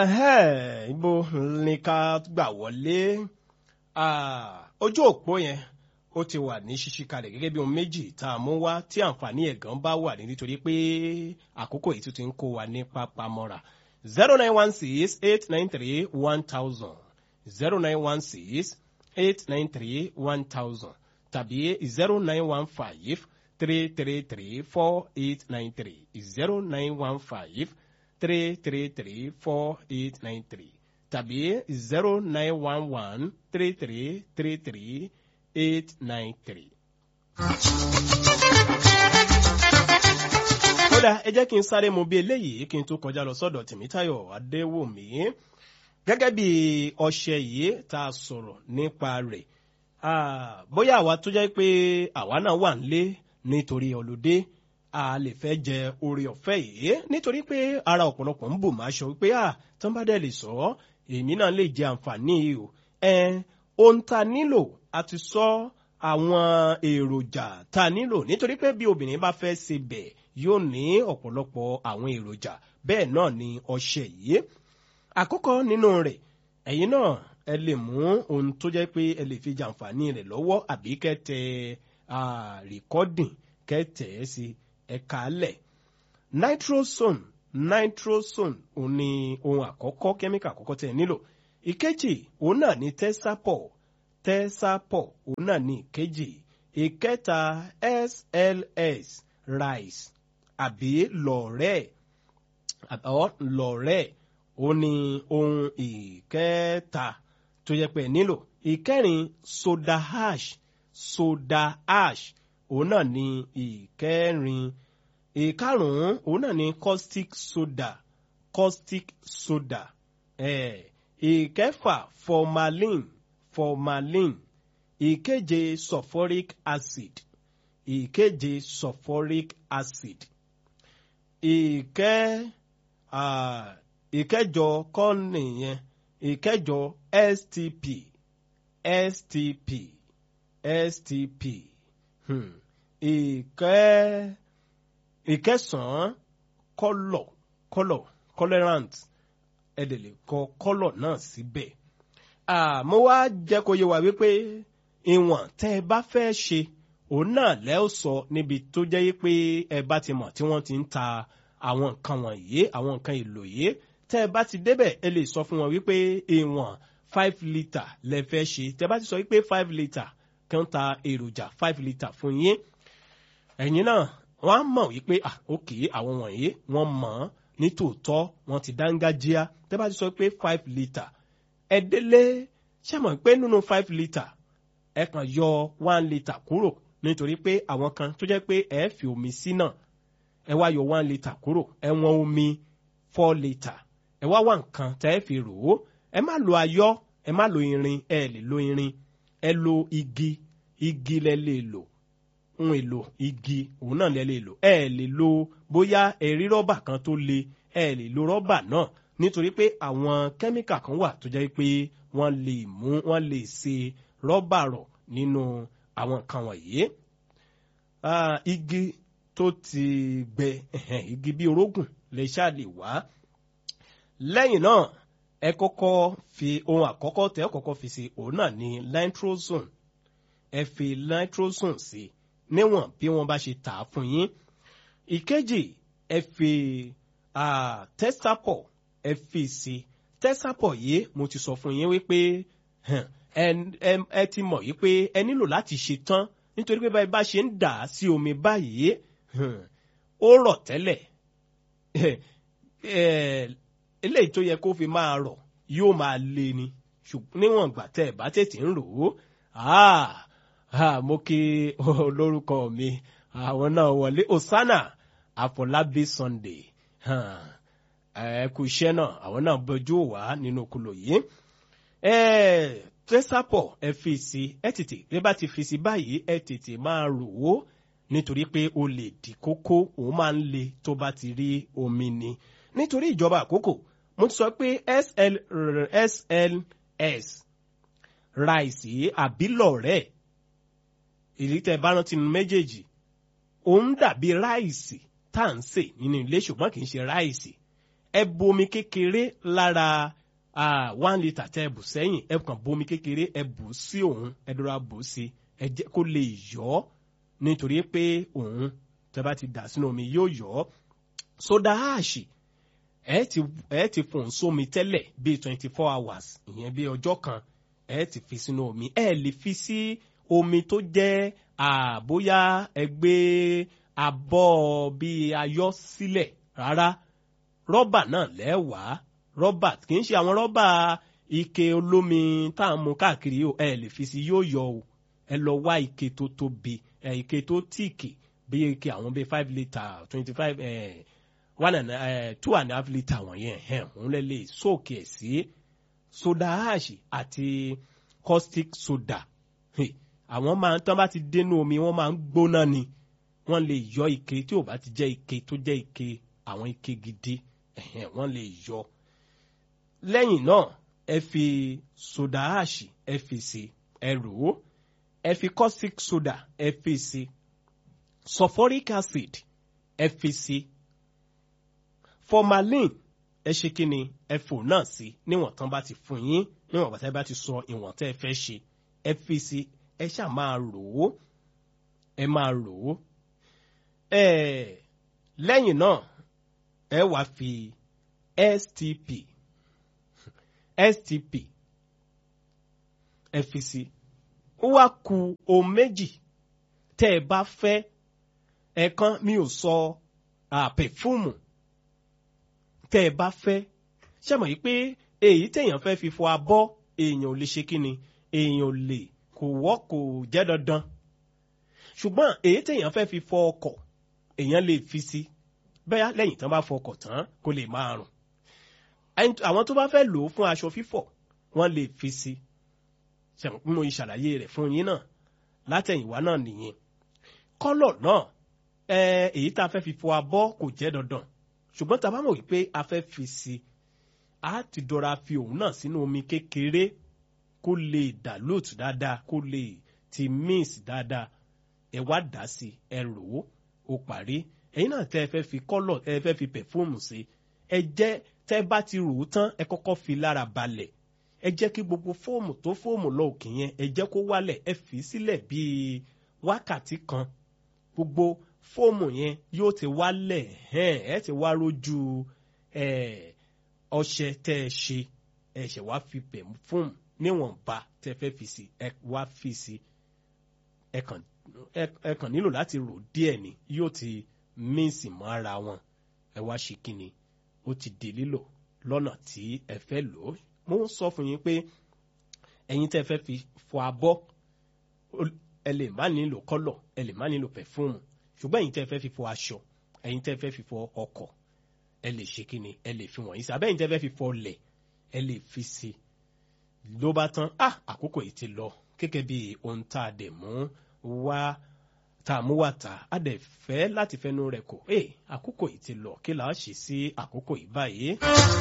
Ẹhẹ́, ibo ni ká gbà wọlé Ah, ojú òpó yẹn ó ti wà ní ṣíṣí kalẹ̀ gẹ́gẹ́ bí ohun méjì tá a mú wá tí àǹfààní ẹ̀gán bá wà ní nítorí pé àkókò yìí tún ti ń kó wa ní pápámọ́ra zero nine one six eight nine three one thousand zero nine one six eight nine three one thousand tàbí zero nine one five three three three four eight nine three zero nine one five three three three four eight nine three tàbí zero nine one one three three three three eight nine three. kódà ẹ jẹ́ kí n sáré mu bí eléyìí kí n tó kọjá lọ sọ́dọ̀ tèmítáyọ̀ adéwòmí gẹ́gẹ́ bí ọṣẹ yìí tá a sọ̀rọ̀ nípa rẹ̀ Ah, bóyá àwa tó jẹ́ pé àwa náà wà nílé nítorí ọlùdé a lè fẹ́ jẹ oore ọ̀fẹ́ yìí nítorí pé ara ọ̀pọ̀lọpọ̀ ń bò máa ṣọ wípé à tán bá dẹ̀ lè sọ ọ́ èmi náà lè jẹ àǹfààní yìí o ẹ ohun tá a nílò a ti sọ àwọn èròjà tá a nílò nítorí pé bí obìnrin bá fẹ́ ṣe bẹ̀ yóò ní ọ̀pọ̀lọpọ̀ àwọn èròjà bẹ́ẹ̀ náà ni ọṣẹ yìí àkọ́kọ́ nínú rẹ̀ ẹ̀yin náà ẹ lè mú ohun tó jẹ́ pé ẹ lè fi jàǹfààní rẹ̀ lọ́wọ́ àbí kẹ́tẹ rìkọ́dìn kẹ́tẹ̀ ẹ́ sí ẹ̀ka alẹ̀ nitrosone nitrosone òun ni ohun àkọ́kọ́ kẹ́míkà àkọ́kọ́ tẹ̀ nílò ìkejì òun náà ni tẹ́sápọ̀ tẹ́sápọ̀ òun náà ni ìkejì ìkẹta sls rice àbí lọ̀rẹ́ àbọ̀ lọ̀rẹ́ ó ní ohun ìkẹta tó yẹ pé nílò ìkẹrin soda ash soda ash òun náà ní ìkẹrin ìkarùnún òun náà ní caustic soda caustic soda eh, ìkẹfà formalin formalin ìkeje sulfuric acid ìkeje sulfuric acid ìkẹ. Uh, ìkẹjọ kọ́ nìyẹn ìkẹjọ stp stp stp hmm. ìkẹ ìkẹsàn-án kọlọ kọlọ tolerant ẹ̀dẹ̀lẹ̀ kọ kọlọ náà síbẹ̀ mo wá jẹ́ kó yé wa wípé ìwọ̀n tẹ́ ẹ bá fẹ́ ṣe òun náà lẹ́ ó sọ níbi tó jẹ́ pé ẹ bá ti mọ̀ tí wọ́n ti ń ta àwọn nǹkan wọ̀nyí àwọn nǹkan èlò yìí tẹ́ ẹ bá ti débẹ̀ ẹ lè sọ fún wọn wípé ìwọ̀n five litre lẹ fẹ́ ṣe tẹ́ ẹ bá ti sọ wípé five litre kan ta èròjà five litre fún yín ẹ̀yin náà wọ́n á mọ̀ wípé ah ok àwọn wọ̀nyí wọ́n mọ̀ ọ́n ní tòótọ́ wọ́n ti dángájíá tẹ́ ẹ bá ti sọ pé five litre ẹ délé ṣé mọ̀ pé nínú five litre ẹ kàn yọ one litre kúrò nítorí pé àwọn kan tó jẹ́ pé ẹ fi omi sí náà ẹ wá yọ one litre kúrò ẹ wọ́n omi four litre ẹ wá wá nǹkan tẹ́ ẹ fi rò ó ẹ má lo ayọ́ ẹ má lo irin ẹ lè lo irin ẹ lo igi igi lẹ lè lò ohun èlò igi òun náà lẹ lè lò ẹ lè lo bóyá ẹ rí rọ́bà kan tó le ẹ lè lo rọ́bà náà nítorí pé àwọn kẹ́míkà kan wà tó jẹ́ pé wọ́n lè mú wọ́n lè ṣe rọ́bà rọ̀ nínú àwọn nǹkan wọ̀nyí. igi tó ti gbẹ igi bí orógùn lè ṣáà lè wá lẹ́yìn náà ẹ kọ́kọ́ fi ohun àkọ́kọ́ tẹ́ ẹ kọ́kọ́ fi sí òun náà ní nitrosone ẹ fi nitrosone sí níwọ̀n bí wọ́n bá ṣe tà á fún yín ìkejì ẹ fi testapọ̀ ẹ fi sí testapọ̀ yìí mo ti sọ fún yín wípé ẹ ti mọ̀ yìí pé ẹ nílò láti ṣe tán nítorí pé báyìí bá ṣe ń dà á sí omi báyìí ó rọ̀ tẹ́lẹ̀ eléyìí tó yẹ kó fi máa rọ̀ yóò máa le ni ṣùgbọ́n níwọ̀n ìgbà tẹ́ ẹ̀ bá tètè ń rò ó mo kí olórúkọ mi àwọn náà wọlé osana àfọlábí sunday ẹ kú iṣẹ́ náà àwọn náà bójú wá nínú okùnlò yìí tẹ́sàpọ̀ ẹ fi sí ẹ tètè bí bá ti fi sí báyìí ẹ tètè máa rò ó nítorí pé o lè di kókó òun máa ń le tó bá ti rí omi ni nítorí ìjọba àkókò mo ti sọ pé SL, SLS ráìsì àbílọ̀rẹ́ èyí tẹ́ bá rántí nínú méjèèjì òun dàbí ráìsì tá à ń sè nínú ilé ṣùgbọ́n kì í ṣe ráìsì ẹ bu omi kékeré lára ah, one litre tẹ ẹ bù sẹ́yìn ẹ kàn bu omi kékeré ẹ bù sí òun ẹ dọ́ra bù sí ẹ jẹ́ kó lè yọ̀ ọ́ nítorí pé òun tẹ bá ti dà sínú omi yóò yọ̀ ọ́ soda ash ẹ ti ẹ ti fòun sómi tẹ́lẹ̀ bíi twenty four hours ìyẹn bíi ọjọ́ kan ẹ ti fi sínú omi ẹ lè fi sí omi tó jẹ́ àbóyá ẹgbẹ́ abọ́ bíi ayọ́ sílẹ̀ rárá rọ́bà náà lẹ́wàá rọ́bà kì í ṣe àwọn rọ́bà ike olómi tá à ń mu káàkiri o ẹ lè fi sí yóò yọ o ẹ lọ wá ike tó tóbi ẹ ike tó tíìkì bí ike àwọn bíi five litre twenty five ẹ one and ẹ two and a half litre wọ̀nyẹn ẹ̀ òun lè lè sóòkè ẹ̀ sí soda ash àti caustic soda Hey, àwọn máa ń tán bá ti dénú omi wọ́n máa ń gbóná ni wọ́n lè yọ ike tí ò bá ti jẹ́ ike tó jẹ́ ike àwọn ike gidi ẹ̀hẹ̀n, wọ́n lè yọ. lẹ́yìn náà ẹ fi soda ash ẹ fi sí ẹ rò ó ẹ fi caustic soda ẹ fi sí sulfuric acid ẹ fi sí formalin ẹ ṣe kí ni ẹ fò náà sí níwọ̀n tán bá ti fún yín níwọ̀n bàtà bá ti sọ ìwọ̀n tẹ́ ẹ fẹ́ ṣe ẹ fi sí ẹ ṣáà máa rò ó ẹ máa rò ó ẹ lẹ́yìn náà ẹ wá fi stp stp ẹ fi sí ó wá ku ohun méjì tẹ́ ẹ bá fẹ́ ẹ̀kan mi ò sọ pẹ̀fúmù tẹ́ ẹ bá fẹ́ ṣe mọ̀ yìí pé èyí téèyàn fẹ́ fi fọ abọ́ èèyàn ò lè ṣe kí ni èèyàn ò lè kò wọ́ kò jẹ́ dandan ṣùgbọ́n èyí téèyàn fẹ́ fi fọ ọkọ̀ èèyàn lè fi sí bẹ́ẹ̀ lẹ́yìn tán bá fọ ọkọ̀ tán kó lè máa rùn àwọn tó bá fẹ́ lò ó fún aṣọ fífọ̀ wọ́n lè fi sí ṣẹ̀mọ̀ pé mo ṣàlàyé rẹ̀ fún yín náà látẹ̀yìnwá náà nìyẹn kọ́lọ̀ náà èyí tá a fẹ́ fi fọ abọ́ kò jẹ́ dandan ṣùgbọ́n tá a bá mọ̀ wípé a fẹ́ fi sí a ti dọ́ra fi òun náà sínú omi kékeré kó lè dilute dáadáa kó lè ti mix dáadáa ẹ wá dà sí ẹ rò ó ó parí ẹ̀yin náà tẹ́ ẹ fẹ́ fi kọ́lọ̀ ẹ fẹ́ fi pẹ̀fúmù sí ẹ jẹ́ tẹ́ bá ti rò ó tán ẹ kọ́kọ́ fi lára balẹ̀ ẹ jẹ́ kí gbogbo fóòmù tó fóòmù lọ òkè yẹn ẹ jẹ́ kó wálẹ̀ ẹ fi sílẹ̀ bíi wákàtí kan gbogbo fóòmù yẹn yóò ti wálẹ̀ ẹ ti wá rójú ọṣẹ tẹ́ ẹ ṣe ẹ ṣẹ̀ wá fi pẹ̀fúmù níwọ̀nba tẹ́ fẹ́ fi sí ẹ wá fi sí ẹ kàn ẹ kàn nílò láti rò díẹ̀ ni yóò ti míìsì mọ́ ara wọn ẹ wá ṣe kí ni ó ti di lílò lọ́nà tí ẹ fẹ́ lò ó mo ń sọ fún yín pé ẹ̀yin tẹ́ fẹ́ fi fọ abọ́ ẹ lè má nílò kọ́lọ̀ ẹ lè má nílò pẹ̀fúmù ṣùgbọ́n ẹ̀yin tẹ́ fẹ́ fi fọ aṣọ ẹ̀yin tẹ́ fẹ́ fi fọ ọkọ̀ ẹ lè ṣe kí ni ẹ lè fi wọ̀nyí sí abẹ́yìn tẹ́ fẹ́ fi fọ ọlẹ̀ ẹ lè fi sí ló bá tán ah àkókò yìí ti lọ gẹ́gẹ́ bí ohun tá a dẹ̀ mú wá tá a mú wá ta a dẹ̀ fẹ́ láti fẹnu rẹ̀ kò ẹ àkókò yìí ti lọ kí là á ṣe sí àkókò yìí báyìí.